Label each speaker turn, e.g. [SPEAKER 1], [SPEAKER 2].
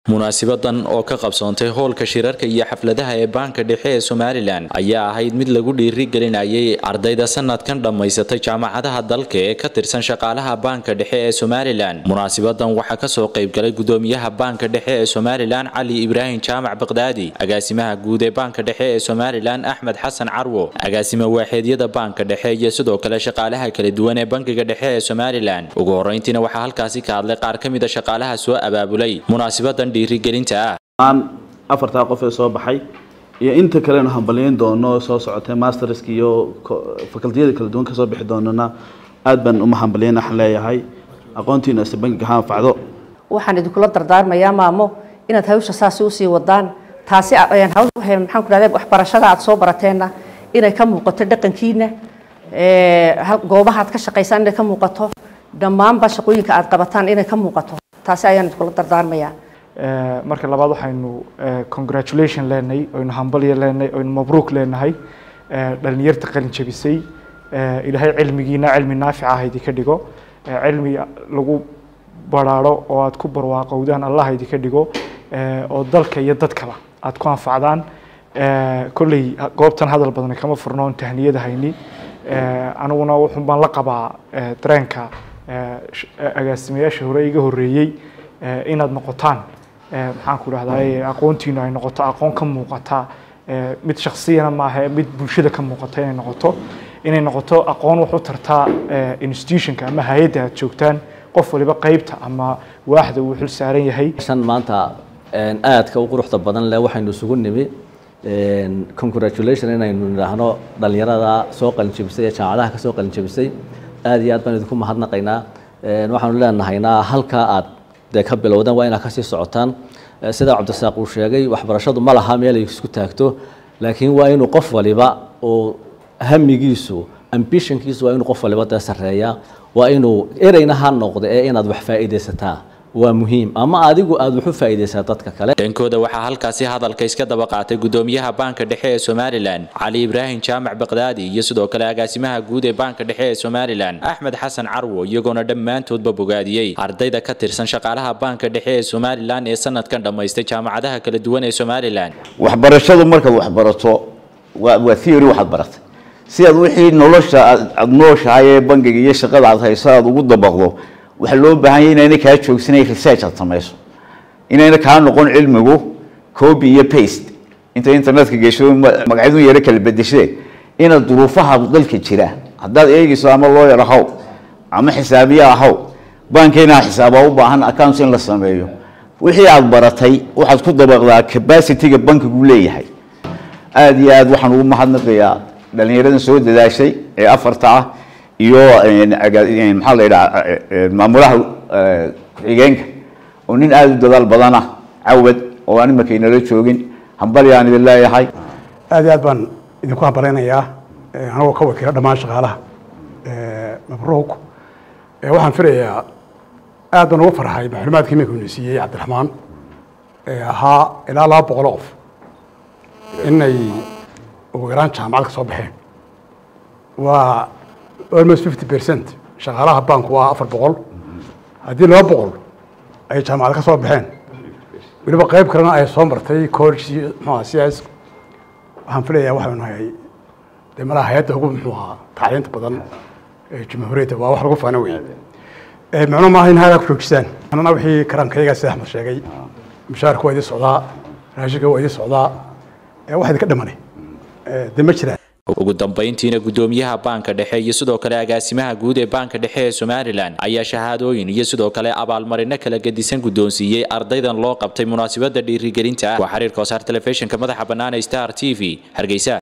[SPEAKER 1] munaasibadan oo ka qabsoontay hoolka shirarka iyo xafladaha ee baanka dhexe ee somalilan ayaa ahayd mid lagu dhiirigelinayay ardayda sanadkan dhammaysatay jaamacadaha dalka ee ka tirsan shaqaalaha baanka dhexe ee somalilan munaasibadan waxaa kasoo qaybgalay gudoomiyaha baanka dhexe ee somalilan cali ibraahim jaamac baqdaadi agaasimaha guud ee baanka dhexe ee somalilan axmed xasan carwo agaasima waaxeedyada baanka dhexe iyo sidoo kale shaqaalaha kala duwan ee bankiga dhexe ee somalilan ugu horeyntiina waxaa halkaasi ka hadlay qaar ka mid a shaqaalaha soo abaabulay munaasibadan
[SPEAKER 2] aan afartaa qof ee soo baxay iyo inta kalenu hambalyeyn doono soo socotay masterska iyo facultiyada kala duwan kasoo bixi doonana aad baan uma hambalyeyn waxaan leeyahay aqoontiina ise bankiga ha anfacdo
[SPEAKER 3] waxaan idinkula dardaarmayaa maamo inaad hawsha saasi usii wadaan taasi maxaan ku dhahda waxbarashada aad soo barateenna inay ka muuqato dhaqankiina goobaha aad ka shaqaysaan inay ka muuqato dhammaanba shaqooyinka aad qabataan inay ka muuqato taasi ayaan idinkula dardaarmayaa
[SPEAKER 4] marka labaad waxaynu congratulation leenahay oynu hambalya leenahay oynu mabruuk leenahay dhalinyarta qalin jabisay ilaahay cilmigiina cilmi naafica ah idinka dhigo cilmi lagu baraaro oo aad ku barwaaqowdaan allah idinka dhigo oo dalka iyo dadkaba aad ku anfacdaan kolley goobtan hadal badan kama furnoon tahniyada hayni aniguna wuxun baan la qabaa dareenka agaasimayaasha hore iga horeeyey inaad noqotaan maxaan ku dhahdaa aqoontiinu ay noqoto aqoon ka muuqata mid shaksiyana maaha mid bulshada ka muuqata inay noqoto inay noqoto aqoon wax u tartaa institutionka ama hay-adda aad joogtaan qof waliba qeybta ama waaxda uu xil saaran yahay
[SPEAKER 5] shan maanta aadka u quruxda badan leh waxaynu isugu nimi congratulation inaynu nidhaahno dhalinyarada soo qalinjabisay ee jaamacadaha ka soo qalinjabisay aad iyo aad baan idinku mahadnaqaynaa waxaanu leenahaynaa halkaa aad dee ka bilowdaan waa inaad kasii socotaan sida cabdirasaaq uu sheegay waxbarashadu ma laha meel ay isku taagto laakiin waa inuu qof waliba oo hamigiisu ambitionkiisu waa inuu qof waliba dee sarreeya waa inuu ereyna ha noqdo ee inaad wax faa'iidaysataa waa muhiim ama adigu aada wax u faa'iidaysaa dadka kale
[SPEAKER 1] dhankooda waxaa halkaasi hadalka iska daba qaatay gudoomiyaha baanka dhexe ee somalilan cali ibraahim jaamac baqdaadi iyo sidoo kale agaasimaha guud ee baanka dhexe ee somalilan axmed xasan carwo iyagoona dhammaantoodba bogaadiyey ardayda ka tirsan shaqaalaha baanka dhexe ee somalilan ee sanadkan dhammaystay jaamacadaha kala duwan ee somalilan
[SPEAKER 6] waxbarashadu markaad waxbarato waa theory waxaad baratay si aad wixii nolosha aad nooshahay ee bangiga iyo shaqada aad hayso aad ugu dabaqdo waxaa loo baahan yahy inayna kaa joogsanay research aad samayso inayna kaa noqon cilmigu copy iyo paste inta internetka gesho magacyadu yaro kala bedeshee inaad duruufaha dalka jira haddaad eegayso ama lawyer ahaw ama xisaabiye ahaw bankeyna xisaaba u baahan accounts in la sameeyo wixii aad baratay waxaad ku dabaqdaa capacityga bankigu leeyahay aada iyo aad waxaan ugu mahadnaqayaa dhalinyaradan soo dadaashay ee afarta ah iyo maxaa la yidhaha maamulaha ku-xigeenka oo nin aada u dadaal badan ah cawad oo aan imanka inala joogin hambali aan idin leeyahay
[SPEAKER 7] aad iyo aad baan idinku hambalaynayaa anagoo ka wakiila dhammaan shaqaalaha mabruuk waxaan filayaa aad baan ugu farxay macluumaadkii iminka inu siiyey cabdiraxmaan ahaa ilaa laba boqol qof inay ugu yaraan jaamacad ka soo baxeen waa almost fifty percent shaqaalaha banku waa afar boqol haddii laba boqol ay jaamacad ka soo baxeen weliba qeyb kalena ay soo martay college mxua cs waxaan filayaa waxaynu nahay dee malaha hay-adda ugu muxuu ahaa tacliinta badan ee jumhuuriyadda waa wax lagu faano wey macnuu maaha in haagaa ku joojisaan anana wixii karaankayagaa sida axmed sheegay mushaarka waa idin socdaa raashinka waa idin socdaa wax idinka dhimanay dee ma jiraan
[SPEAKER 1] ugu dambayntiina gudoomiyaha baanka dhexe iyo sidoo kale agaasimaha guud ee baanka dhexe ee somalilan ayaa shahaadooyin iyo sidoo kale abaalmarino kala gedisan guddoonsiiyey ardaydan loo qabtay munaasabada dhiirigelinta ah waa xiriirka wasaar telefishinka madaxa bannaan ee star t v hargeysa